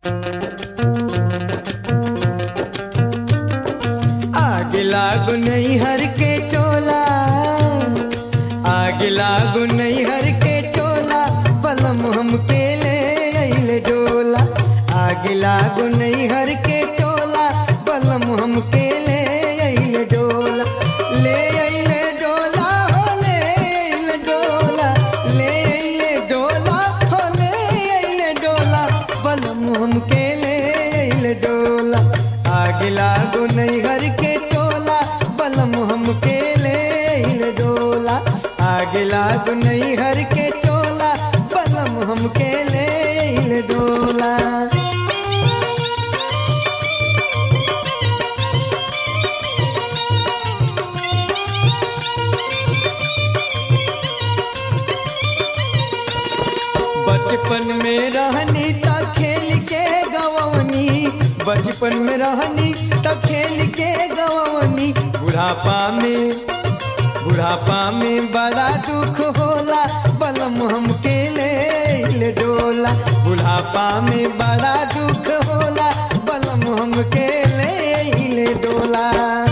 आग लागू नहीं हर के टोला आग लागू नहीं हर के टोला पलम हम के ले अइले डोला आग लागू नहीं हर के टोला पलम हम के ले अइले डोला ले अइले डोला हो ले अइले डोला ले अइले डोला हो ले अइले डोला पलम हम के ले अइले डोला आग लागू नहीं हर के टोला बलम हम के ले अइले डोला आग लागू नहीं हर के टोला बलम हम के ले अइले डोला बचपन में रहनी त खेल के गवनी बचपन में रहनी त खेल के गवनी बुढ़ापा में बुढ़ापा में बड़ा दुख होला बलम हम के ले ले डोला बुढ़ापा में बड़ा दुख होला बलम हम के ले ले डोला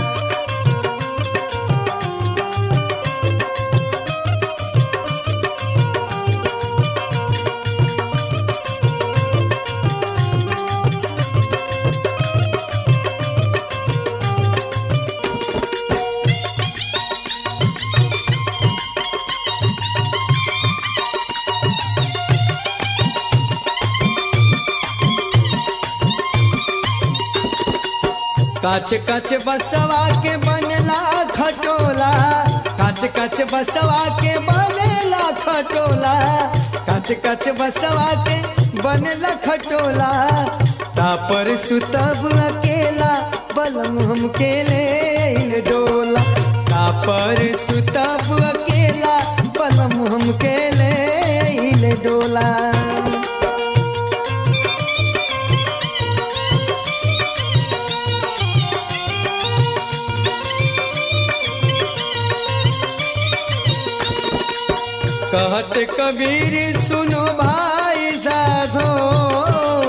काच काच बसवा के बनला खटोला काच काच बसवा के बनेला खटोला काच काच बसवा के बनला खटोला तापर सुतब अकेला बलम हम के ले डोला तापर सुतब अकेला बलम हम के ले डोला कहत कबीर सुनो भाई साधो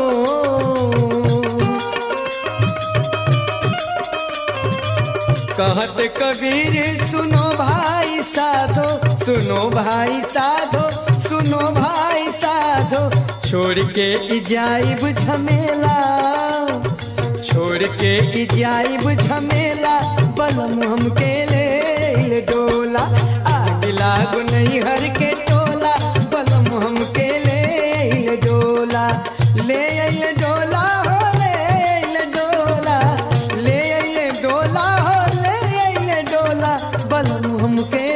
कहत कबीर सुनो भाई साधो सुनो भाई साधो सुनो भाई साधो छोड़ के इजाइब झमेला छोड़ के इजाइब झमेला बलम हम के ले ले डोला आग लागू नहीं हर के टोला बलम हम के ले ले डोला ले अइले डोला हो ले अइले डोला ले अइले डोला हो ले अइले डोला बलम हम के